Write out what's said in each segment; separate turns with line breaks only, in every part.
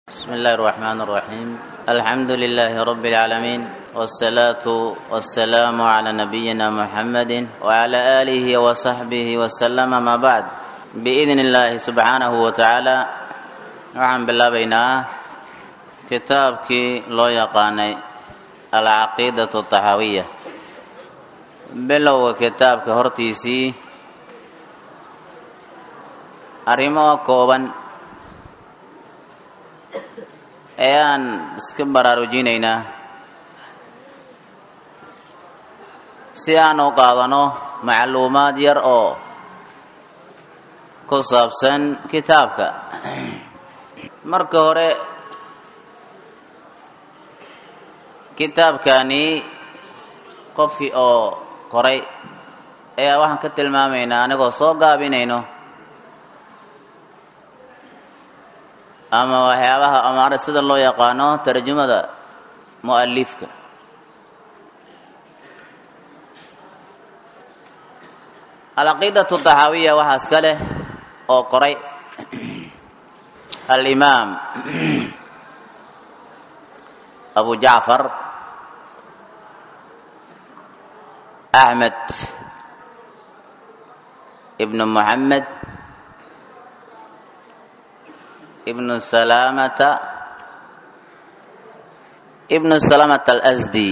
بسم الله الرحمن الرحيم الحمد لله رب العالمين والصلاة والسلام على نبينا محمد وعلى آله وصحبه وسلم ما بعد بإذن الله سبحانه وتعالى waxaan bilaabaynaa kitaabkii loo yaqaanay alcaqiidatu taxaawiya bilowga kitaabka hortiisii arrimo kooban ayaan iska baraarujinaynaa si aan u qaadano macluumaad yar oo ku saabsan kitaabka marka hore kitaabkani qofkii oo qoray ayaa waxaan ka tilmaamaynaa anigoo soo gaabinayno ama waxyaabaha ama sida loo yaqaano tarjumada mu'alifka alcaqiidatu taxaawiya waxaa iska leh oo qoray alimaam abu jacfar axmed ibnu muxamed ibnu salamata ibnu salamata alasdi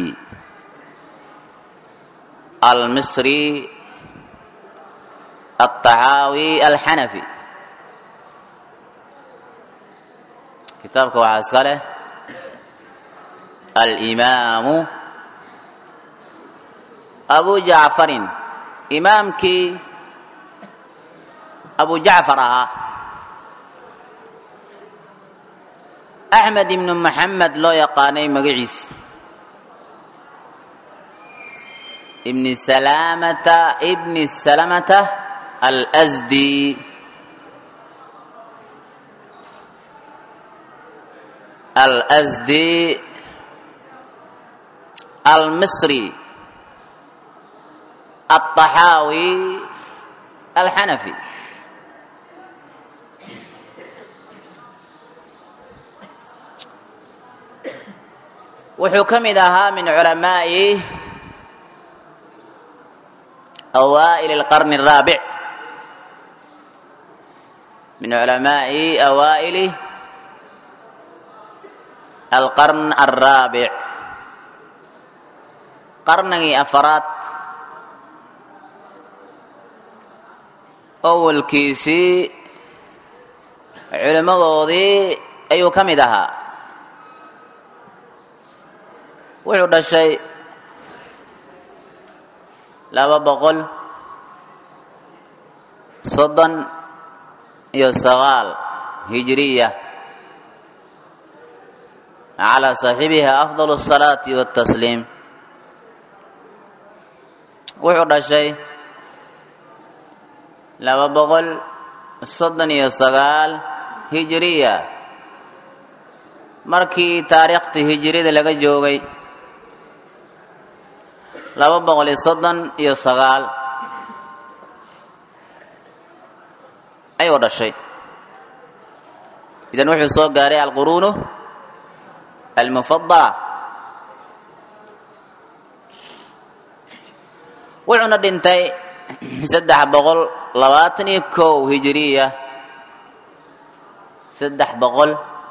almisri altaxaawi alxanafi kitaabka waxaa iska leh alimaamu abu jacfarin imaamkii abu jacfar ahaa axmed ibnu maxamed loo yaqaanay magaciisa ibni salamata ibni salamata alsdi alsdi almisri alطaxaawi alxanafi wuxuu ka mid ahaa min culamaa'i awaa'il اlqarni الraabic min culamaa'i awaa'ili alqarn alraabic qarnigii afaraad awalkiisii culimmadoodii ayuu ka mid ahaa wuxuu dhashay laba boqol soddon iyo sagaal hijiriya calaa saaxibiha afdal الsalaati waاtasliim wuxuu dhashay laba boqol soddon iyo sagaal hijiriya markii taariikhtii hijirida laga joogay laba boqol iyo soddon iyo sagaal ayuu dhashay idan wuxuu soo gaaray alquruunu almufadala wuxuuna dhintay saddex boqol labaatan iyo kow hijiriya saddex boqol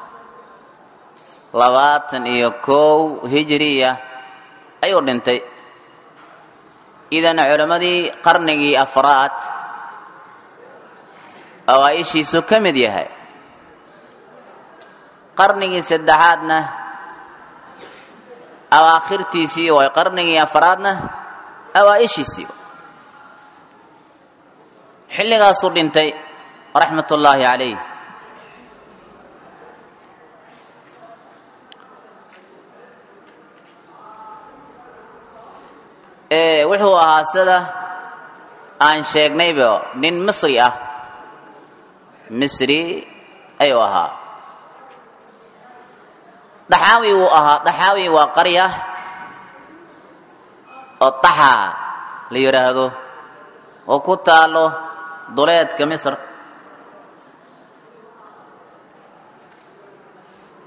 labaatan iyo kow hijiriya ayuu dhintay idan culammadii qarnigii afraad awaa-ishiisu ka mid yahay qarnigii saddexaadna awaakhirtiisii way qarnigii afraadna awaa-ishiisii xilligaasuu dhintay raxmat ullaahi calayh wuxuu ahaa sida aan sheegnayba nin misri ah misri ayuu ahaa daxaawi wuu ahaa daxaawi waa qarya oo taxa la yidhaahdo oo ku taalo duleedka misr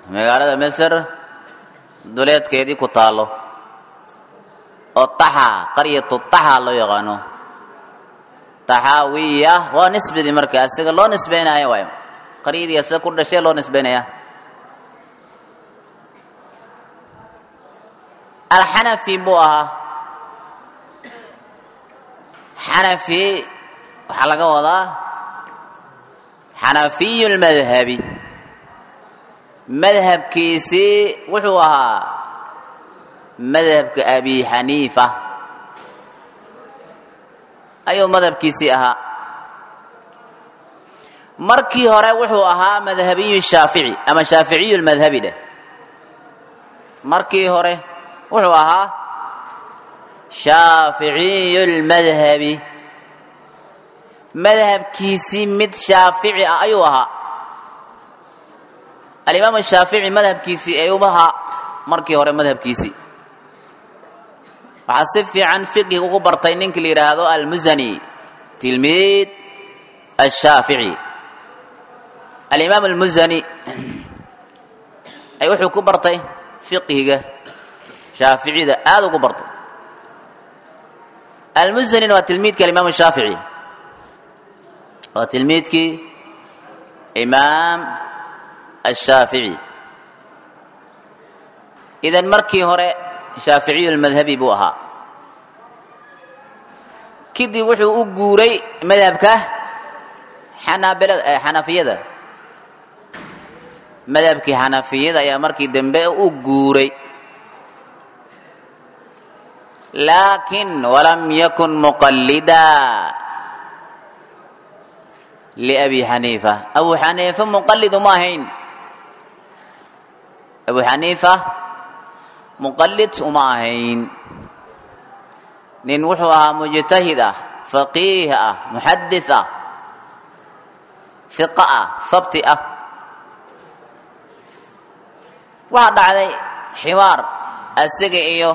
magaalada misr duleedkeedii ku taallo oo taxa qaryatu taxa loo yaqaano taxaawiya waa nisbadii marka isaga loo nisbaynaya waay qaryadii isaga ku dhashee loo nisbaynaya alxanafi buu ahaa xanafi waxaa laga wadaa xanafiyu lmadhabi madhabkiisii wuxuu ahaa madhabka abi xaniifa ayuu madhabkiisii ahaa markii hore wuxuu ahaa madhabiyu shaafici ama shaaficiyu lmadhabi dheh markii hore wuxuu ahaa shaaficiyu lmadhabi madhabkiisii mid shaafici ah ayuu ahaa alimaam shaafici madhabkiisii ayuu ahaa markii hore madhabkiisii waxaa si fiican fiqhiga ugu bartay ninkii la yidhaahdo almusani tilmiid ashaafici alimaam almusani ay wuxuu ku bartay fiqhiga shaaficida aada ugu bartay almusanina waa tilmiidka alimaam shaafici waa tilmiidkii imaam ashaafici idan markii hore shaaficiyu lmadhabi buu ahaa kadib wuxuu u guuray madhabka xanaabilada xanafiyada madhabkii xanafiyada ayaa markii dambe u guuray laakin walam yakun muqallida liabi xaniifa abu xaniifa muqalid uma ahayn abu xaniifa muqalid uma ahayn nin wuxuu ahaa mujtahid ah faqiih ah muxadis ah hiqa ah sabti ah waxaa dhacday xiwaar asiga iyo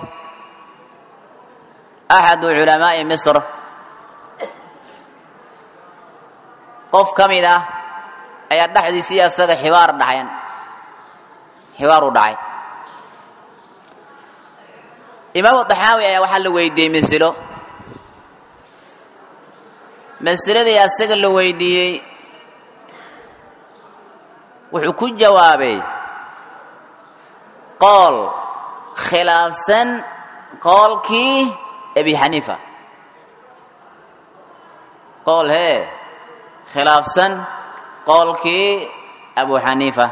axadu culamaa'i misr qof ka mid ah ayaa dhexdiisii asaga xiwaar dhaxayan xiwaar u dhacay imaamu daxaawi ayaa waxaa la weydiiyey masilo masiladii asaga la weydiiyey wuxuu ku jawaabay qool khilaafsan qoolkii abi xaniifa qool hee khilaafsan qoolkii abu xaniifa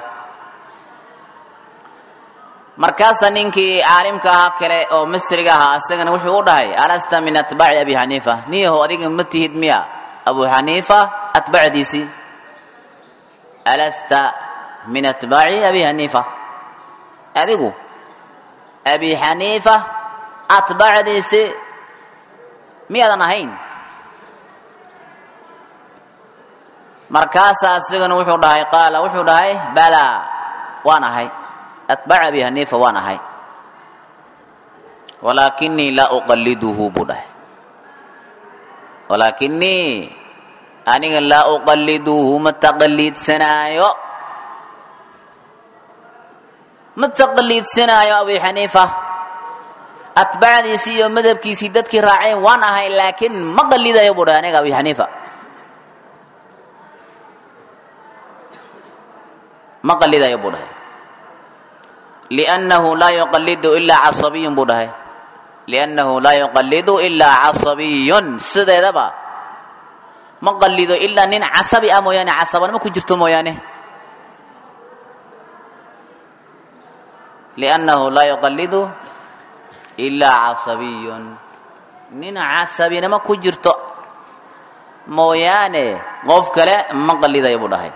markaasa ninkii caalimka ahaa kale oo misriga ahaa isagana wuxuu u dhahay alasta min atbaaci abi xaniifa niyahow adiga ma tihid miya abu xaniifa atbacdiisii alasta min atbaaci abi xaniifa adigu abi xaniifa atbacdiisi miyaadan ahayn markaasaa isagana wuxuu dhahay qaala wuxuu dhahay balaa waan ahay atbaac abi xaniifa waan ahay walaakinii laa uqalliduhu buu dhahay walaakinii aniga laa uqalliduhu ma taqaliidsanaayo ma taqaliidsanaayo abi xaniifa atbaacdiisii iyo madhabkiisii dadkii raaceen waan ahay laakiin ma qalidayo buu dhahay aniga abi xaniifa ma qalidayo buu dhahay liannahu laa yuqallidu ilaa casabiyun buu dhahay liannahu laa yuqallidu ilaa casabiyun sideedaba ma qalido ilaa nin casabi ah mooyaane casabanimo ku jirto mooyaane liannahu laa yuqallidu ilaa casabiyun nin casabinimo ku jirto mooyaane qof kale ma qalidayo buu dhahay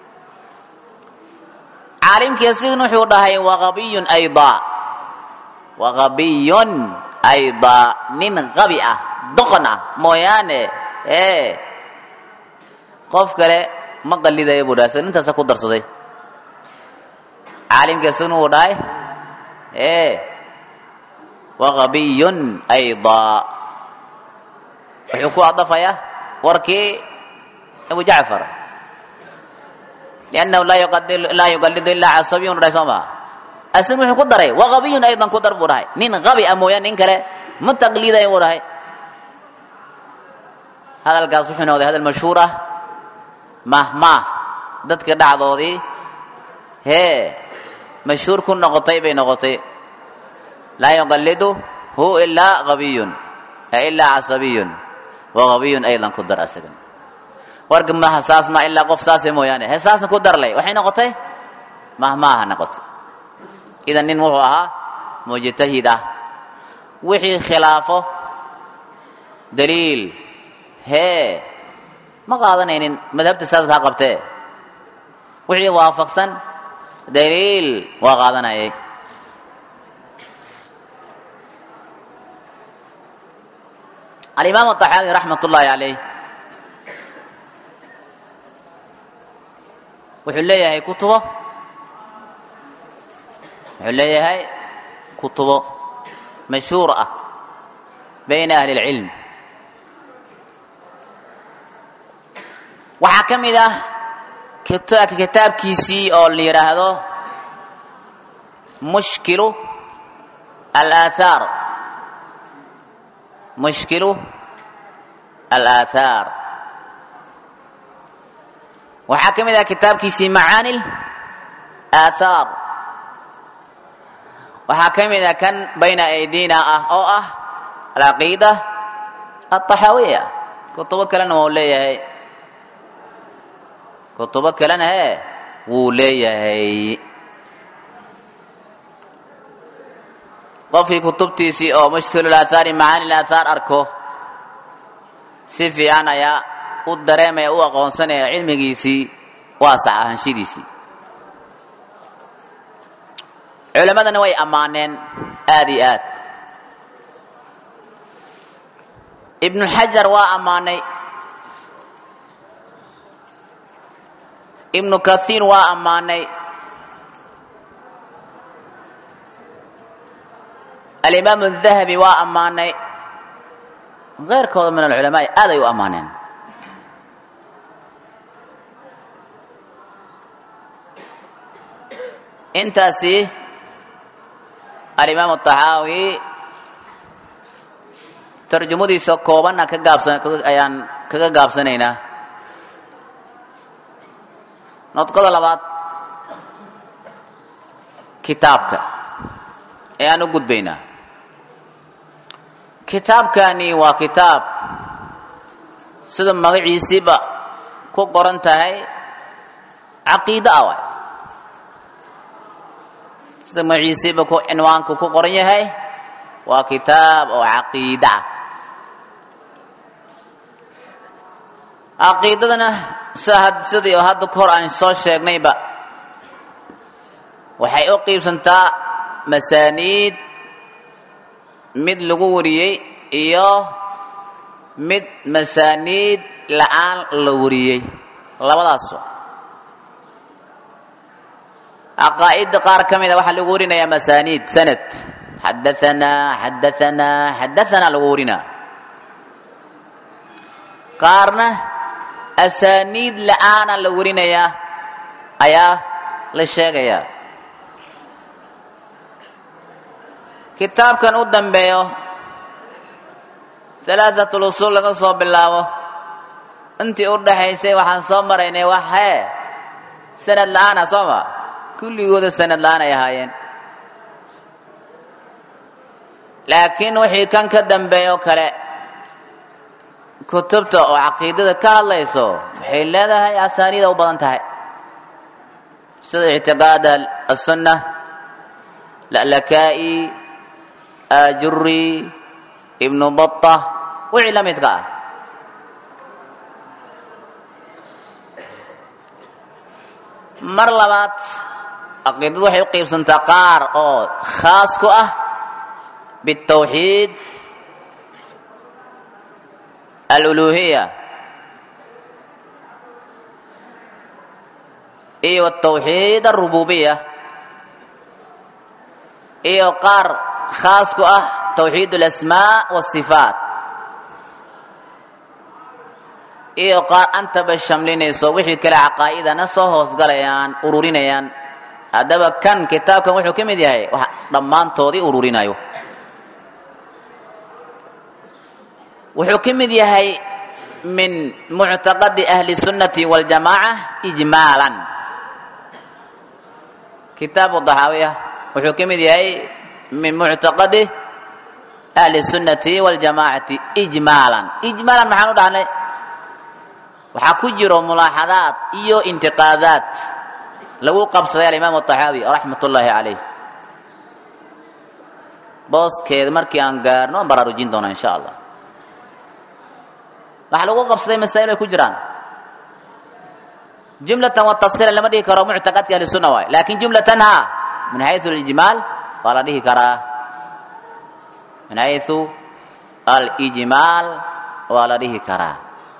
caalimkii asigana wuxuu dhahay waqabiyun aydaa waqabiyun aydaa nin qabi ah doqon ah mooyaane ee qof kale ma qalidayo buu dhahay isaga nintaasa ku darsaday caalimkii asigana wuu dhahay ee waqabiyun aydaa wuxuu ku adafayaa warkii abu jacfar liannahu laa yuqalidu ilaa casabiyun dhahay soo maa asin wuxuu ku daray waqabiyun aydan ku dar buu dhahay nin qabi a mooyaan nin kale ma taqliidayo buu dhahay hadalkaas wuxuu noqday hadal mashhuur ah mahmaah dadka dhacdoodii hee mashhuur ku noqotay bay noqotay laa yuqalidu hu ilaa qabiyun ilaa casabiyun waqabiyun aydan ku dar asagan warka maha saas ma ilaa qof saase mooyaane he saasna ku darlay waxay noqotay mahmaaha noqotay idan nin wuxuu ahaa mujtahid ah wixii khilaafo daliil hee ma qaadanaynin madhabta saas baa qabtee wixii waafaqsan daliil waa qaadanayay alimaam aلطaxaawi raxmat ullaahi calayh wuxuu leeyahay kutubo wuxuu leeyahay kutubo mashhuur ah bayna ahli اlcilm waxaa ka mid ah kitaabkiisii oo la yidhaahdo mushkilu alaahaar mushkilu alaahaar waxaa ka mid ah kitaabkiisii macaani aathaar waxaa ka mid ah kan bayna aydina ah oo ah alcaqiida alطaxaawiya kutubo kalena wuu leeyahay kutubo kalena he wuu leeyahay qofkii kutubtiisii oo mushkil aathaari macaani aathaar arko si fiican ayaa u dareemaya u aqoonsanaya cilmigiisii waa sax ahaanshidiisii culimmadana way ammaaneen aad iyo aad ibnuxajar waa ammaanay ibnu kathiir waa ammaanay alimaam dahabi waa ammaanay keyrkooda min alculamaai aad ay u ammaaneen intaasi alimaam aلطaxaawi tarjumadiisa koobanna ka gaabsan ayaan kaga gaabsanaynaa nodqoda labaad kitaabka ayaan u gudbaynaa kitaabkani waa kitaab sida magaciisiiba ku qoran tahay caqiide ah waay sida magaciisiiba ku cinwaanku ku qoran yahay waa kitaab oo caqiide ah caqiidadana sidii oo hadda ka hor aan soo sheegnayba waxay u qiibsantaa masaaniid mid lagu wariyey iyo mid masaaniid la'aan la wariyey labadaas caqaa'idda qaar ka mida waxaa lagu warinayaa masaaniid sanad xadaanaa xadaanaa xadaanaa lagu warinaa qaarna asaaniid la'aana la warinayaa ayaa la sheegayaa kitaabkan u dambeeyo alaaثatul usuul laga soo bilaabo intii u dhaxaysay waxaan soo maraynay wax hee sanad la'aana soo ma kulligooda sanad la'aan ay ahaayeen laakiin wixii kan ka dambeeyo kale kutubta oo caqiidada ka hadlayso waxay leedahay asaaniida u badan tahay sida ictiqaad aلsunna lalakaa'i ajuri ibnu bata wixii la midka ah mar labaad caqiidadu waxay u qiibsantaa qaar oo khaas ku ah biالtawxiid aluluhiya iyo atawxiid arububiya iyo qaar khaas ku ah tawxiid alasmaa wasifaat iyo qaar antaba shamlinayso wixii kale caqaa'idana soo hoosgalayaan ururinayaan haddaba kan kitaabkan wuxuu ka mid yahay wax dhammaantoodii ururinayo wuxuu ka mid yahay min muctaqadi ahli sunnati waljamaaca ijmaalan kitaabu daxaawiya wuxuu ka mid yahay min muctaqadi ahli sunnati waljamaacati ijmaalan ijmaalan maxaan u dhahnay waxaa ku jiro mulaaxadaad iyo intiqaadaad lagu qabsaday alimaam طaxaawi raxmat ullaahi calayh booskeeda markii aan gaarno aan baraarujin doona insha allah waxaa lagu qabsaday masaa'il ay ku jiraan jumlatan wa tafsiilan lama dhihi karo muctaqadka ahli sunna waay lakin jumlatan ha min xayثu اlijmaal waa la dhihi karaa min xayثu alijmaal waa la dhihi karaa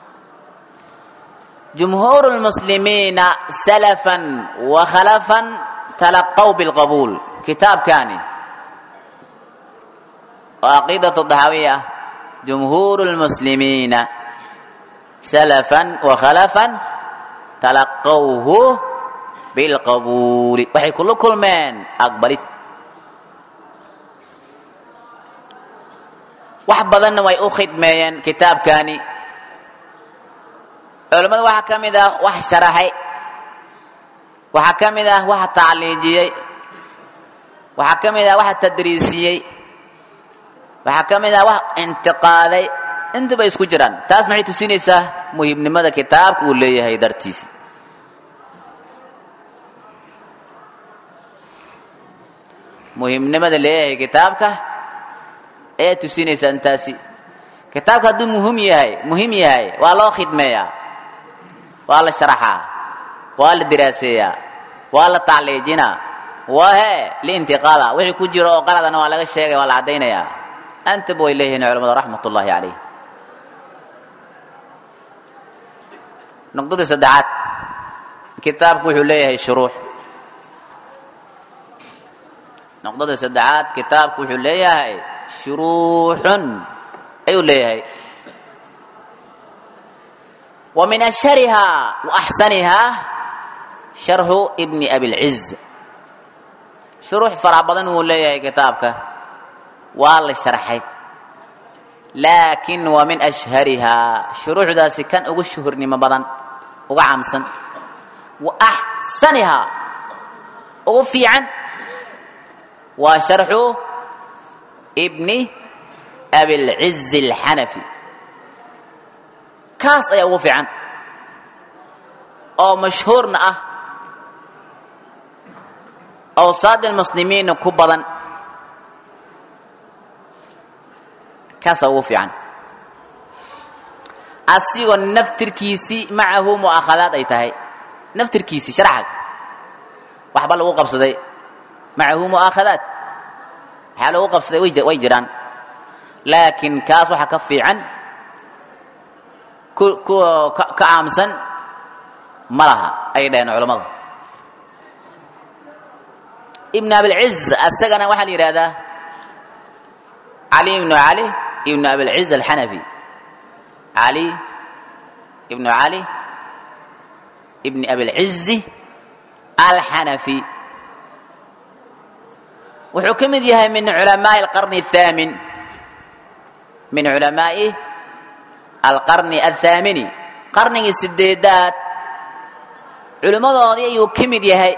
jumhuur اlmuslimiina salafan wa khalafan talaqow bilqabuul kitaabkani oo caqiidaة daxaawiya jumhuur اlmuslimiina salafan wa khalafan talaqowhu bilqabuuli waxay kula kulmeen aqbalid wax badanna way u khidmeeyeen kitaabkani culimmada waxaa ka mid ah wax sharaxay waxaa ka mid ah waxa tacliijiyey waxaa ka mid ah waxa tadriisiyey waxaa ka mid ah wax intiqaaday intaba isku jiraan taas maxay tusinaysaa muhiimnimada kitaabka uu leeyahay dartiisa muhiimnimada leeyahay kitaabka ayaa tusinaysaa intaasi kitaabka hadduu muhim yahay muhiim yahay waa loo khidmeeyaa waa la sharaxaa waa la diraaseeyaa waa la tacliijinaa waa he liintiqaada wixii ku jiro oo qaladana waa laga sheegaya waa la caddaynayaa antaba way leeyihiin culamada raxmat ullaahi calayh nuqdadii saddexaad kitaabku wuxuu leeyahay shuruux nuqdadii saddexaad kitaabku wuxuu leeyahay shuruuxun ayuu leeyahay wa min ashharihaa wa axsanihaa sharxu ibni abilciz shuruux farax badan wuu leeyahay kitaabka waa la sharxay laakin waa min ashharihaa shuruuxdaasi kan ugu shuhurnimo badan uga caamsan wa axsanihaa ugu fiican waa sharxu ibni abilciz alxanafi kaas ayaa ugu fiican oo mashhuurna ah awsaad almuslimiinna ku badan kaasaa ugu fiican asigoo naftirkiisii macahu mu'akhadaad ay tahay naftirkiisii sharxag waxba lagu qabsaday macahu mu'aakhadaad waxaa lagu qabsaday way jiraan laakiin kaas waxaa ka fiican kuwa ka caamsan ma laha ayay dhaheen culammada ibn abilciz asagana waxaa la yidhahdaa cali ibnu cali ibnu abilciz alxanafi cali ibnu cali ibni abilcizi alxanafi wuxuu ka mid yahay min culamaaءi alqarni الthaamin min culamaaءi alqarni althaamini qarnigii sideedaad culimmadoodii ayuu ka mid yahay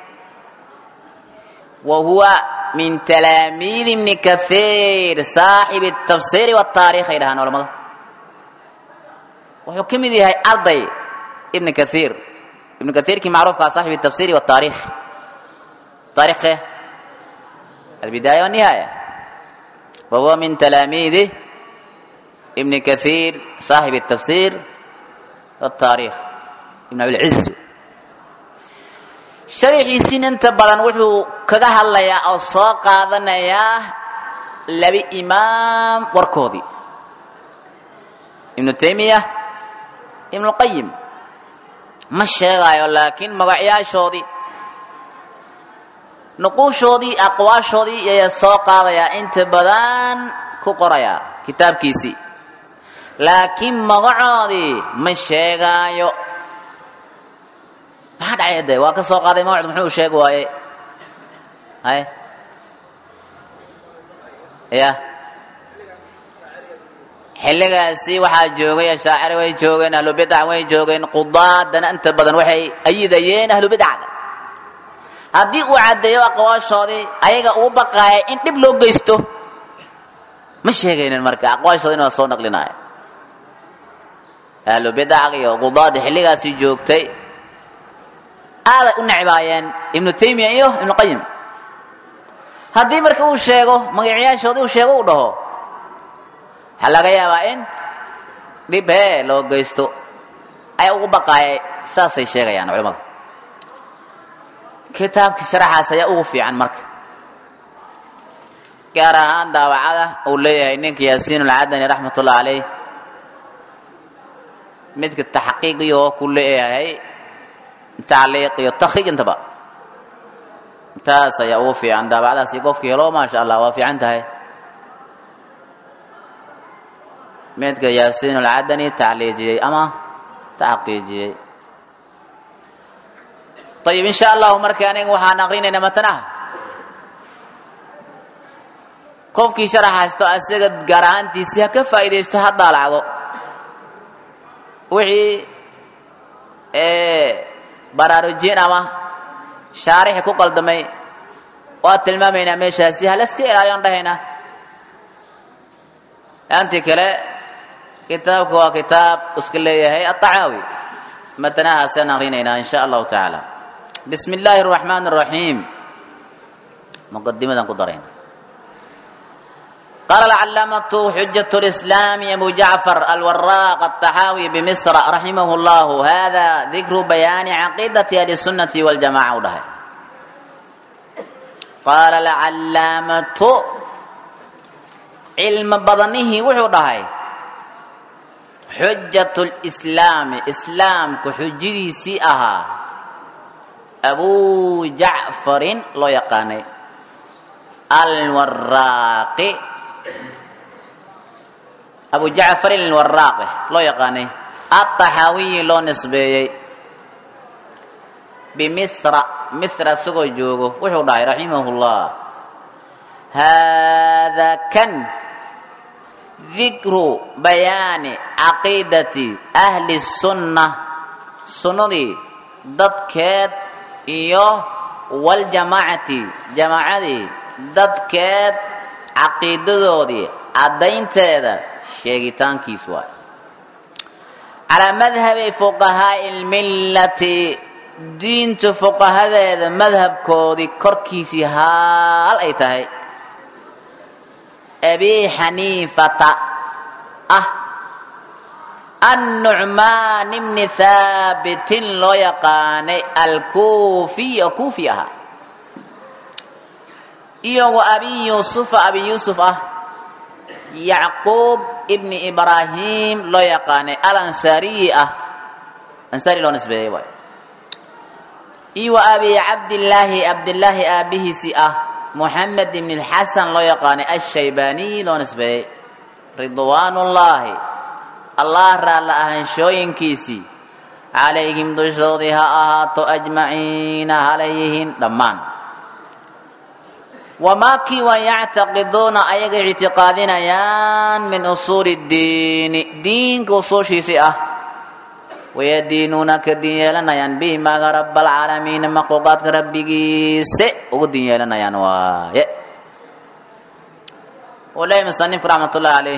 wa huwa min talaamiid ibni kahiir saaxibi الtafsiiri wالtaarikh ay dhahaan culamada wuxuu ka mid yahay arday ibn kahiir ibn kahiirkii macruufkaa saaxibi الtafsiiri wالtaarikh taarikhke البداية والنهاية وهو من تلاميذ ابن كثير صاحب التفسير والتاريخ ابن أبي العز شريحيسين انت بدن وحو كغا هلايا او سو قادنيا لبي امام وركودي ابن تيمية ابن القيم ما شيغايو لكن مغعياشودي nuquushoodii aqwaashoodii ayaa soo qaadayaa inta badan ku qorayaa kitaabkiisii laakiin magacoodii ma sheegaayo maxaa dhacay de waa ka soo qaaday magacdu muxuu sheegi waaye hay ya xilligaasi waxaa joogay ashaaciri way joogeen ahlubidac way joogeen qudaadana inta badan waxay ayidayeen ahlubidacga haddii uu caddeeyo aqwaashoodii ayaga uu baqaaya in dhib loo geysto ma sheegaynin marka aqwaashoodina waa soo naqlinaya ahlubidacga iyo qudaada xilligaasi joogtay aaday u necbaayeen ibnu taymiya iyo ibnu qayim haddii marka uu sheego magacyaashoodii uu sheego uu dhaho waxaa laga yaabaa in dhib hee loo geysto ayaa ugu baqaayay saasay sheegayaan culimmada kitaabkii sharaxaas ayaa ugu fiican marka gaar ahaan daawacada uu leeyahay ninka yaasiin ulcadani raxmatullah caleyh midka taxqiiqiyo ku leeyahay tacliiq iyo takhriij intaba taas ayaa ugu fiican daawacadaasi qofkii helo maasha allah waa fiican tahay midka yaasiin ulcadani tacliijiyey ama taxqiijiyey ayib in sha allahu marka aniga waxaan aqrinayna matanaha qofkii sharax haysto asaga gaar ahaantiisii ha ka faa'iidaysto ha daalacdo wixii baraarujin ama shaarixi ku qaldamay waa tilmaamaynaa meeshaasi halaska ilaaliyon dhahaynaa antii kale kitaabka waa kitaab iska leeyahay aطacaawi matanahaasaan aqrinaynaa in sha allahu tacaala bismi illaahi الraxmaan الraxiim muqadimadan ku darayna قال العلامة حجة الإسلام أبو جعفر الوراق الطحاوي بمصر رحمه الله هذا ذكر بيان عقيدة أهل السنة والجماعة وده. قال العلامة علم بدنه وحده حجة الإسلام إسلام كحجدي سيئها أبو جعفر لو يقاني الوراق abu jacfarin alwaraaqe loo yaqaanay aطaxaawiyi loo nisbeeyey bimisra misra isagoo joogo wuxuu dhahay raximah اllah haadaa kan dikru bayaani caqiidati ahli الsunna sunnadii dadkeed iyo waljamaacati jamaacadii dadkeed caqiidadoodii caddaynteeda sheegitaankiis waay calaa madhabi fuqahaa'i lmillati diinta fuqahadeeda madhabkoodii korkiisii haal ay tahay abi xaniifata ah annucmaan bni haabitin loo yaqaanay alkuufiy oo kuufi ahaa iyo wa abi yuusufa abi yuusuf ah yacquub ibni ibraahim loo yaqaanay alansaariyi ah ansaari loo nisbeeyey waay iyo wa abi cabdillaahi cabdillaahi aabihiisi ah muxamed ibni lxasan loo yaqaanay ashaybaaniy loo nisbeeyey ridwaanullaahi allah raalla ahaanshooyinkiisii calayhim dushoodii ha ahaato ajmaciina halayyihiin dhammaan wamaa kii waa yactaqiduuna ayaga ictiqaadinayaan min usuuli ddiini diinka usuushiisii ah wayadiinuuna ka diin yeelanayaan bihi maaga rabalcaalamiina makhluuqaadka rabbigiise ugu diin yeelanayaan waaye uu leeyahy musanifku raxmat ullahi caleyh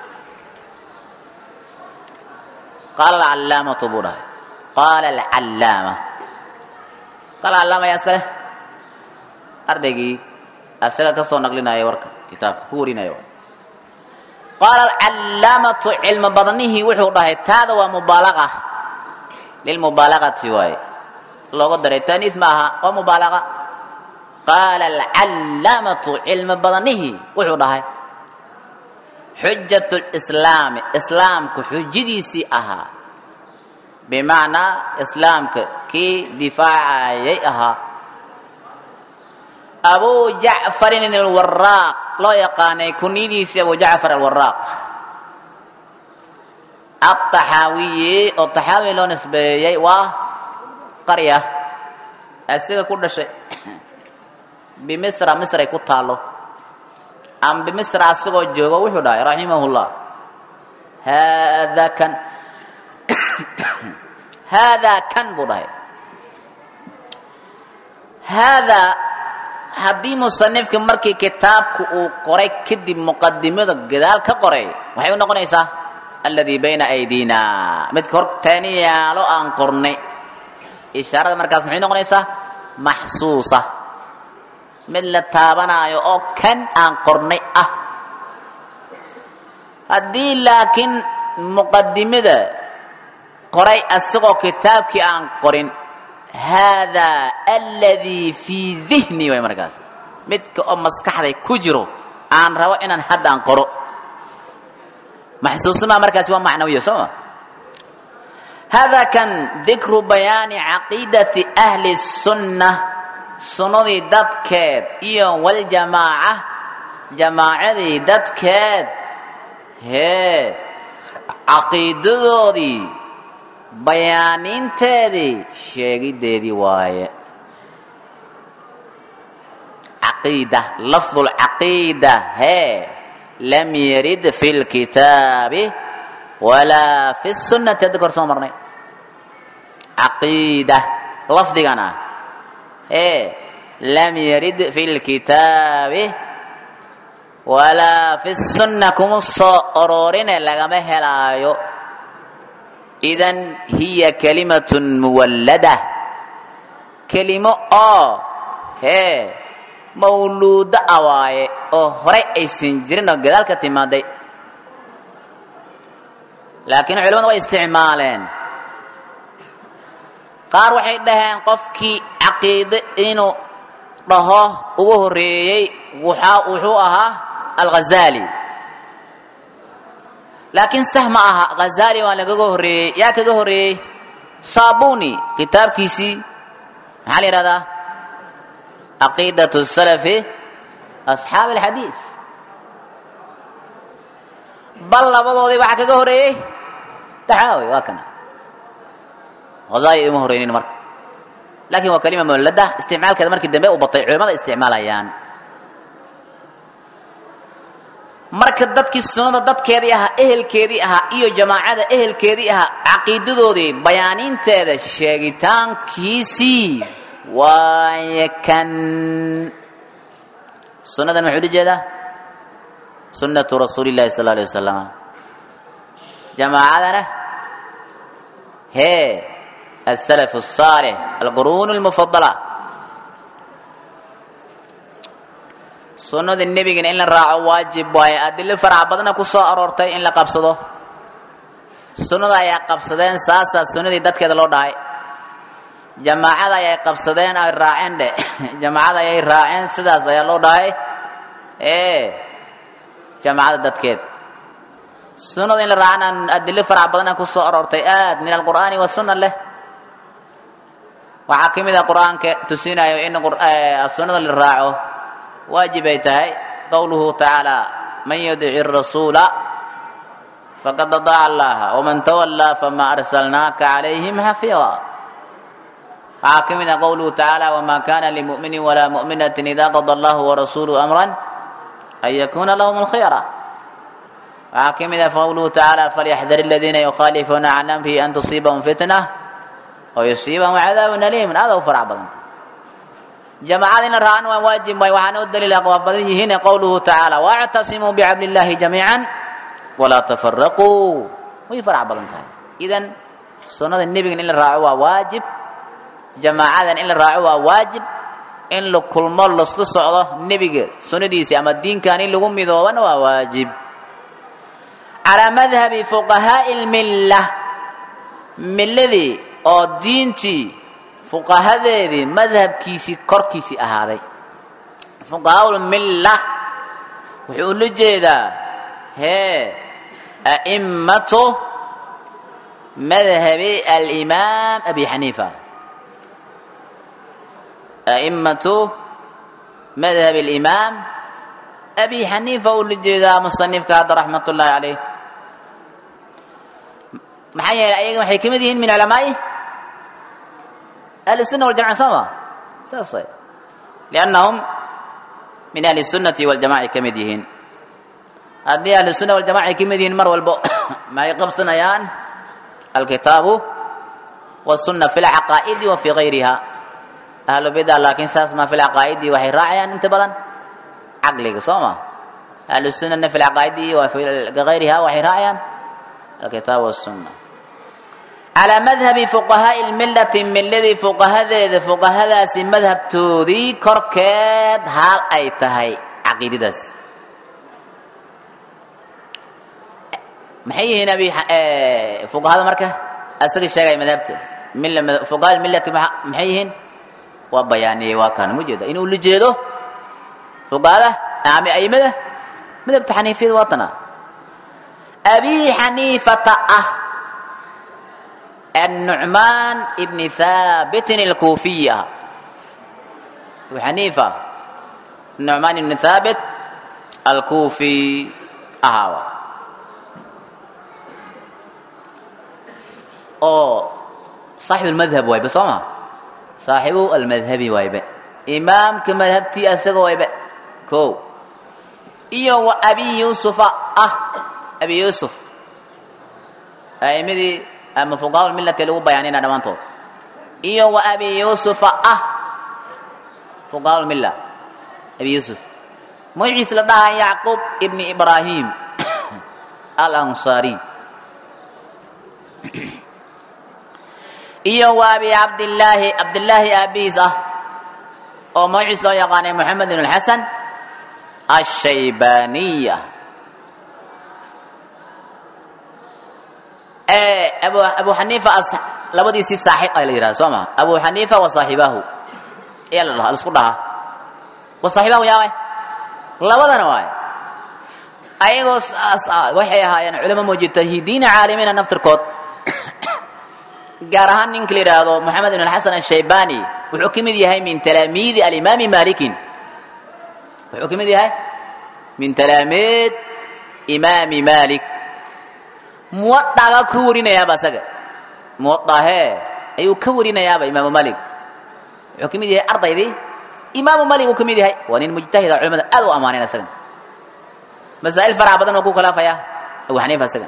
qaala alcallaamatu buu dhahay qaala alcallaama qaala callaama yaa iska leh ardaygii asaga ka soo naqlinaya warka kitaabka ku warinaya qaala alcallaamatu cilmi badnihii wuxuu dhahay taada waa mubaalaqa lilmubaalaqati waaye looga daray taaniis ma aha waa mubaalaqa qaala alcallaamatu cilmi badnihii wuxuu dhahay xujat lislaami islaamku xujadiisii ahaa bimacnaa islaamka kii difaacayay ahaa abu jacfarin alwaraaq loo yaqaanay kunyadiisii abu jacfar alwaraaq ataxaawiyi oo taxaawi loo nisbeeyey waa qarya asiga ku dhashay bimisra misray ku taalo ama bimisra asigoo joogo wuxuu dhahay raximahullah haadaa kan haadaa kan buu dhahay haadaa haddii musanifka markii kitaabku uu qoray kadib muqadimada gadaal ka qoray waxay u noqonaysaa alladii bayna aydina midka horteeni yaalo aan qornay ishaarada markaas maxay noqonaysaa maxsuusa mid la taabanaayo oo kan aan qornay ah haddii laakiin muqadimada qoray asagoo kitaabkii aan qorin haadaa aladii fii dihni way markaas midka oo maskaxday ku jiro aan rabo inaan haddaan qoro maxsuusimaa markaasi waa macnawiya soo ma haadaa kan dikru bayaani caqiidati ahli sunna sunnadii dadkeed iyo waljamaaca jamaacadii dadkeed hee caqiidadoodii bayaaninteedii sheegideedii waaye caqiida lafdu lcaqiida hee lam yarid fi lkitaabi walaa fi sunnati hadda kor soo marnay caqiida lafdigan ah ee lam yarid fi lkitaabi walaa fi sunna kuma soo ororine lagama helaayo idan hiya kalimatun muwallada kelimo oo hee mawluudo ah waaye oo horay aysan jirin oo gadaal ka timaaday laakiin culimadu way isticmaaleen qaar waxay dhaheen qofkii caqiide inuu dhaho ugu horreeyey wuxuu ahaa alghazali laakiin sah ma aha khazali waa lagaga horreeyey yaa kaga horreeyey saabuni kitaabkiisii maxaa la yidhahdaa caqiidat salafi asxaabi alxadiid bal labadoodii waxaa kaga horreeyey taxaawi waa kana khazali ima horreynin marka laakiin waa kalima mawlada isticmaalkeeda markii dambe u batay culimada isticmaalayaan marka dadkii sunnada dadkeedii ahaa ehelkeedii ahaa iyo jamaacada ehelkeedii ahaa caqiidadoodii bayaaninteeda sheegitaankiisii waaye kan sunnadan maxuu ula jeedaa sunnatu rasuuli llahi sal alay wasalam jamaacadana hee asalaf الصaalix alquruun اlmufadala sunnada nebigana in la raaco waajib waaye adilo farac badna ku soo aroortay in la qabsado sunnada ayaa qabsadeen saasaa sunnadii dadkeeda loo dhahay jamaacada ayay qabsadeen ay raaceen dhe jamaacada ayay raaceen sidaas ayaa loo dhahay ee jamaacada dadkeed sunnada in la raacana adilo farac badna ku soo aroortay aad min alqur'aani wasunna leh waxaa ka mid a qur'aanka tusinayo in sunnada la raaco waajib ay tahay qowluhu tacaala man yudici rasuula faqad adaaca allaha waman tawallaa fama arsalnaaka calayhim xafiida waxaa ka mid a qowluhu tacaala wama kana limu'minin walaa mu'minatin ida qada allahu warasuuluhu amran an yakuna lahum alkhiyara waxaa ka mid a qowluhu tacaala falyaxdar aladiina yukhaalifuuna can amrihi an tusiibahum fitna wayusiibahum cadaabun aliimun aada u farac badanta jamaacada in la raacana waa waajib waay waxaana u daliila waa badan yihiin qowluhu tacaala wactasimuu bicabdi illaahi jamiican walaa tafaraquu way farac badan tahay idan sunnada nebigan in la raaco waa waajib jamaacadan in la raaco waa waajib in la kulmo lasla socdo nebiga sunnadiisi ama diinkan in lagu midoobana waa waajib calaa madhabi fuqahaa'i lmilla milladii oo diintii fuqahadeedii madhabkiisii korkiisii ahaaday fuqahaulmilla wuxuu ula jeedaa hee a'immatu madhabi alimaam abi xaniifa a'immatu madhabi alimaam abi xaniifa ula jeedaa musanifka hadda raxmat ullaahi calayh maxaa yeelay ayaga waxay ka mid yihiin min culamaa'i ahli الsuna waljamaca soo ma saas way liannahum min ahli الsunnati waljamaca ay ka mid yihiin haddii ahli الsuna waljamaca ay ka mid yihiin mar walbo maay qabsanayaan alkitaabu wالsuna fi اlcaqaa'idi wa fi gayriha ahlu bida laakiin saas ma fi lcaqaa'idi waxay raacayaan inta badan caqliga soo ma ahlu sunana fi lcaqaa'idi wa fi gayriha waxay raacayaan alkitaab wالsuna calaa madhabi fuqahaa'i lmillati milladii fuqahadeeda fuqahadaasi madhabtoodii korkeed haal ay tahay caqiidadaas maxay yihiin abi fuqahada marka asaga sheegaya madhabta fuqaha millati maxay yihiin waa bayaaniyey waa kaan mujeeda inuu la jeedo fuqahada ama aimada madhabta xaniifiyada waa tana abi xaniifata ah النعمان ابن ثابت الكوفي أبو حنيفة النعمان بن ثابت الكوفي أهاوى أو صاحب المذهب وايبة صمع صاحب المذهب وايبة إمام كمذهبتي أسغ وايبة كو إيو وأبي يوسف أه أبي يوسف أيمدي ama fuqaha millati lagu bayaanina dhammaantood iyo wa abi yuusufa ah fuqaha milla abi yuusuf magaciisa la dhahaa yacquub ibni ibraahim alansaari iyo wa abi cabdillaahi cabdillaahi aabihiis ah oo magaciis loo yaqaanay moxamed ibn alxasan ashaybaniya abu abu xaniifa labadiisii saaxib a la yihahda soo maa abu xaniifa wa saaxibaahu ayaa la dhahaa laisku dhahaa wa saaxibaahu yaa waay labadana waay ayagoo waxay ahaayeen culamo mujtahidiina caalimiina naftirkood gaar ahaan ninka la yidhaahdo moxamed ibn alxasan ashaybani wuxuu ka mid yahay min talaamiidi alimaami malikin wuxuu ka mid yahay min talaamiid imaami malik muwadaaga ka warinayaaba asaga muwadahee ayuu ka warinayaaba imaamu malik wuxuu ka mid yahay ardaydii imaamu malik uu ka mid yahay waa nin mujtahida culamada aad u ammaaneen asagan masaa'il faraha badan oo ku khilaafaya abu xaniifa asagan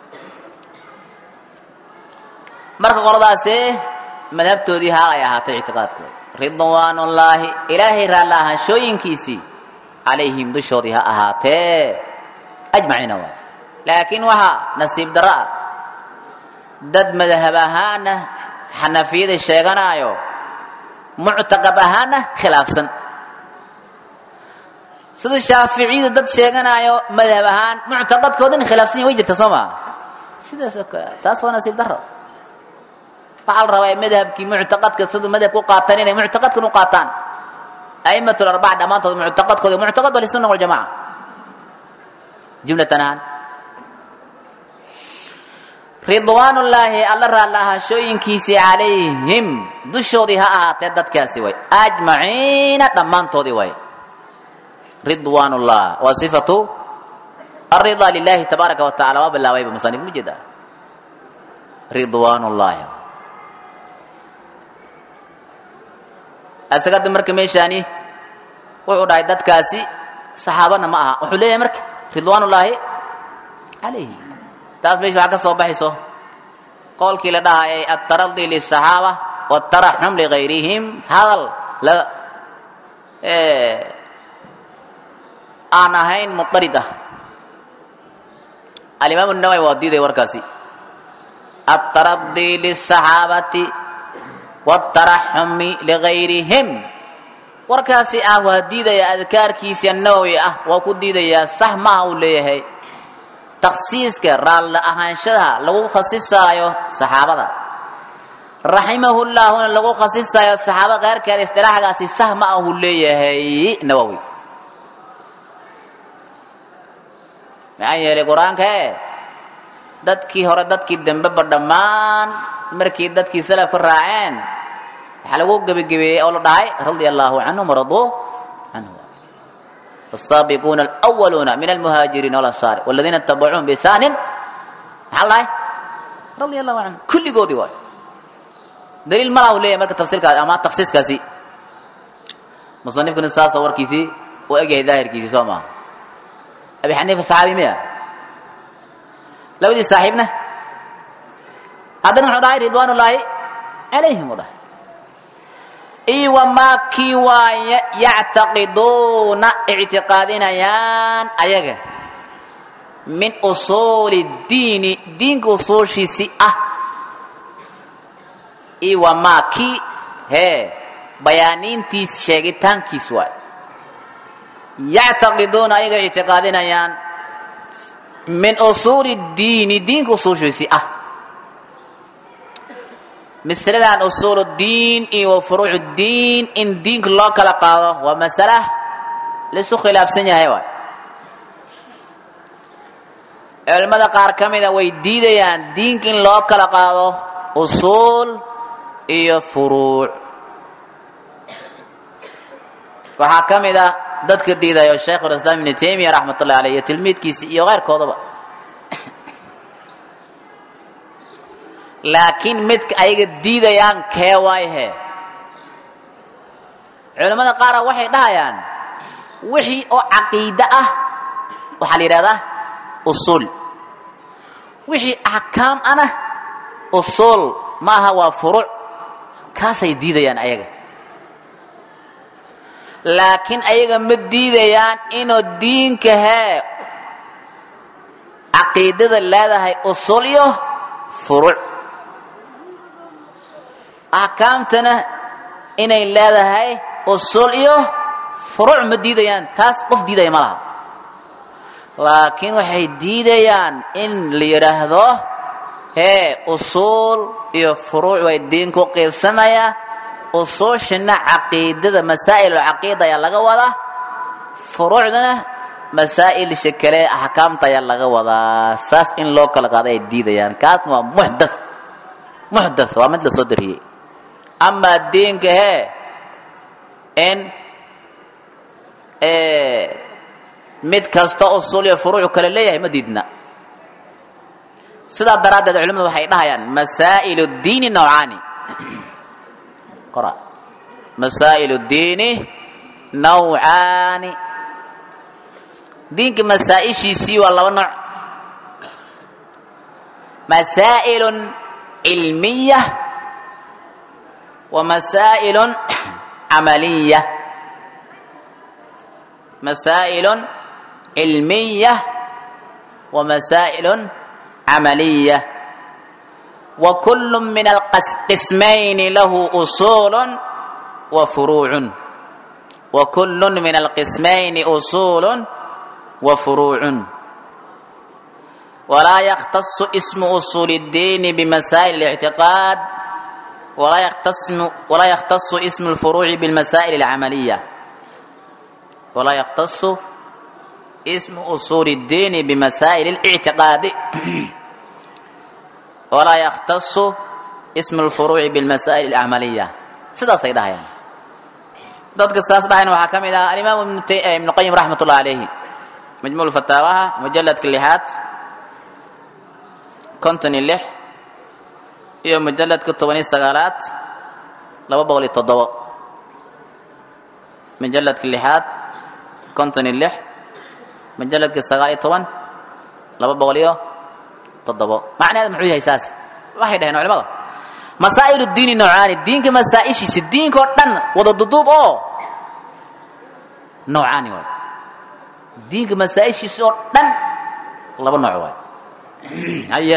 marka qoladaasi madhabtoodii haa ay ahaatay ictiqaadkooda ridwaanullaahi ilaahay raalla ahaanshooyinkiisii calayhim dushoodii ha ahaatee ajmaciina waay laakiin waxaa nasiib darro ah dad madhab ahaana xanafiyada sheeganaayo muctaqad ahaana khilaafsan sida shaaficiyada dad sheeganaayo madhab ahaan muctaqadkoodan khilaafsan yahin way jirta soo maa sidaas oo kale taas waa nasiib darro waxaa la rabaa madhabkii muctaqadka sida madhabka u qaataan inay muctaqadkan u qaataan a'imatul arbaca dhammaantood muctaqadkooda muctaqad ahlisunna waljamaca jumlatan ahaan ridwaanullaahi alla raallahashooyinkiisii calayhim dushoodii ha ahaatee dadkaasi way ajmaciina dhammaantoodii way ridwaanullah waa sifatu alridaa lilahi tabaaraka wa tacala waa bilaabayba musanif ma jeeda ridwaanullaahi asagada marka meeshaani wuxuu dhahay dadkaasi saxaabana ma aha wuxuu leeyahay marka ridwaanullaahi calayhi taas meesha waxaa ka soo baxayso qowlkii la dhahayay altaradi liلصaxaaba wاtaraxum ligayrihim hadal la aan ahayn mudarid ah alimaam الnawawi waa diiday warkaasi altaradi liلصaxaabati wاtaraxumi ligayrihim warkaasi ah waa diidaya adkaarkiisa nawowi ah waa ku diidayaa sax maaha uu leeyahay takhsiiska raalli ahaanshada lagu khasisaayo saxaabada raximahullaahuna lagu khasisaayo saxaaba keyrkeeda isdilaaxgaasi sah ma ahu leeyahay nawowi maxaa yeelay qur-aanka e dadkii hore dadkii dambeba dhammaan markii dadkii salafka raaceen waxaa lagu gebagebeeyey oo la dhahay radia allaahu canhum waraduu canhu السابقون الأولون من المهاجرين والأنصار والذين اتبعوهم بإحسان maxaa lahay radia allahu canhu kulligoodii waay daliil malaha u leeyahay marka tafsiirkaasi ama taksiiskaasi musanifkuna saasa warkiisii u egyahay daahirkiisii soo maaha abi xaniifa saxaabi miya labadii saaxiibna haddana muxuu dhahay ridwaan ullaahi calayhim u dhahay iyo wamaa kii waaye yactaqiduuna ictiqaadinayaan ayaga min usuuli diini diinka usuushiisii ah iyo wamaa kii hee bayaaniintiis sheegitaankiis waay yactaqiduuna ayaga ictiqaadinayaan min usuuli diini diinka usuushiisii ah masaladan usuul diin iyo wa furuuc diin in diinka loo kala qaado waa masala laisu khilaafsan yahay waay culimmada qaar ka mida way diidayaan diinka in loo kala qaado usuul iyo furuuc waxaa ka mid a dadka diidayo shaykhulislaam ibnu taymiya raxmat ullahi aleyh iyo tilmiidkiisi iyo keyrkoodaba laakiin midka ayaga diidayaan kee waayhe culimmada qaara waxay dhahayaan wixii oo caqiide ah waxaa la yidhahdaa usuul wixii axkaam ana usuul maaha waa furuuc kaasay diidayaan ayaga laakiin ayaga ma diidayaan inuu diinka hee caqiidada leedahay usuul iyo furuuc axkaamtana inay leedahay usuul iyo furuuc ma diidayaan taas qof diidaya ma laha laakiin waxay diidayaan in la yidhaahdo hee usuul iyo furuuc way diinku qiibsanayaa usuushina caqiidada masaa'il caqiida ayaa laga wadaa furuucdana masaa'ilsha kale axkaamta ayaa laga wadaa saas in loo kala qaado ay diidayaan kaasna waa muxdath muxdath waa mid la soo dariyey amaa diinka hee in mid kasta usuul iyo furuucu kale leeyahay ma diidna sidaa daraaddeed culimadu waxay dhahayaan masaa'il diini nawcaani qora masaa'il diini nawcaani diinka masaa'ishiisii waa laba nooc masaa'ilun cilmiya wa masaa'ilun camaliya masaa'ilun cilmiya wa masaa'ilun camaliya wa kullu min alqismayni lahu usuulun wa furuucun wa kullun min alqismayni usuulun wa furuucun walaa yakhtasu ismu usuuli اddiini bimasaa'il اlictiqaad walaa yakhtasu ismu اlfuruuci bilmasaa'il اlcamaliya walaa yakhtasu ismu usuuli اddiini bimasaa'il اlictiqaadi walaa yakhtasu ismu اlfuruuci bilmasaa'il اlcamaliya sidaasay dhahayaan dadka saas dhahayna waxaa ka mid ah alimaam ibnu qayim raxmat ullahi alayhi majmuul fataawaha mujaladka lixaad konton iyo lix iyo mujaladka toban iyo sagaalaad laba boqol iyo toddobo mujaladka lixaad konton iyo lix mujaladka sagaal iyo toban laba boqol iyo toddobo macnaheed muxuu yahay saas waxay dhaheen culimada masaa'ilu diini noocaani diinka masaa'ishiisa diinka oo dhan wada duduub oo noocaani waay diinka masaa'ishiisa oo dhan laba nooc waay haye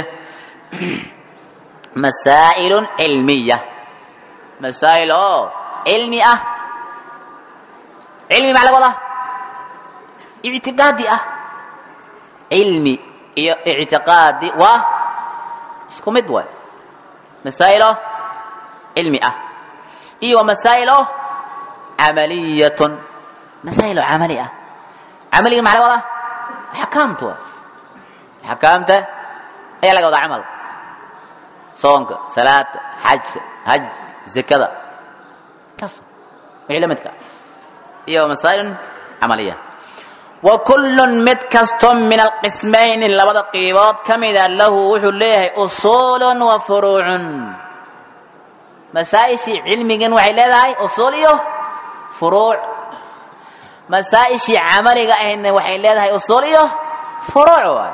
masaa'ilun cilmiya masaa'il oo cilmi ah cilmi maxaa laga wadaa ictiqaadi ah cilmi iyo ictiqaadi waa isku mid waay masaa'ilo cilmi ah iyo masaa'ilo camaliyatun masaa'ilo camali ah camaliga maxaa laga wadaa axkaamta waay axkaamta ayaa laga wadaa camal soonka salaada xajka haj zakada kaas wixii la midka iyo masaa'ilun camaliya wa kullun mid kasto min alqismayni labada qiibood ka mida lahu wuxuu leeyahay usuulun wa furuucun masaa-ishii cilmigan waxay leedahay usuul iyo furuuc masaa-ishii camaliga ahayna waxay leedahay usuul iyo furuuc waay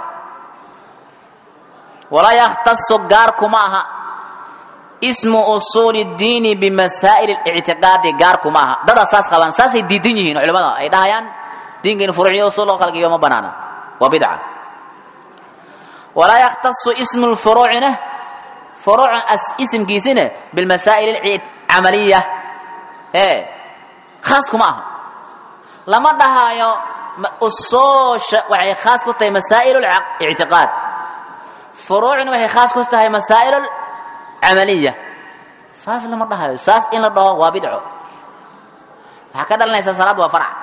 walaa yakhtasu gaar kuma aha ismu usuuli diini bimasaa'il ictiqaadi gaar kuma aha dadaa saas qabaan saasay diidan yihiin culimada ay dhahayaan diinka in furuuc iyo usuul loo kala geeyo ma banaana waa bidca walaa yakhtasu ismu lfuruucina furuuc isimkiisina bilmasaa'il alcamaliya ee khaas kuma aha lama dhahayo usuusha waxay khaas ku tahay masaa'il ictiqaad furuucna waxay khaas ku tahay masaa'il camaliya saas lama dhahayo saas in la dhaho waa bidco waxaa ka dhalanaysaa salaad waa farac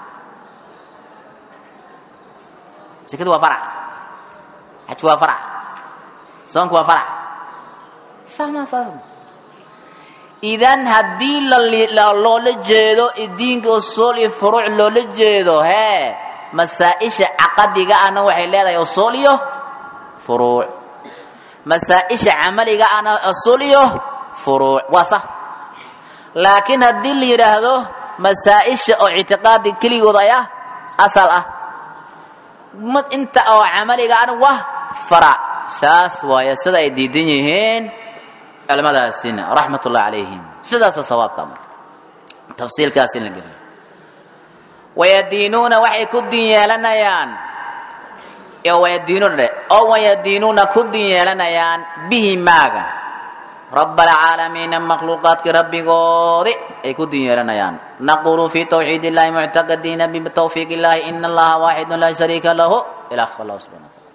sekadu waa farac xajku waa farac soonku waa farac sama saas idan haddii loola jeedo diinka usuul iyo furuuc loola jeedo hee masaa-isha caqadiga ahna waxay leedahay usuul iyo furuuc masaa-isha camaliga ahna usuul iyo furuuc waa sax laakiin haddii la yidhaahdo masaa-isha oo ictiqaadi keligood ayaa asal ah mid inta oo camaliga ahna waa farac saas waaye sida ay diidan yihiin culimadaasina raxmat ullahi calayhim sidaasa sawaabka marka tafsiilkaas in la geliyo wayadiinuuna waxay ku din yeelanayaan wayadiinuuna dhe oo wayadiinuuna ku din yeelanayaan bihi maaga rab alcaalamiina makhluuqaadkii rabbigoodi ay ku din yeelanayaan naqulu fi tawxiid illahi muctaqadiina bitawfiiq illahi ina allaha waaxidun laa shariika lahu ilah allah subxana wataala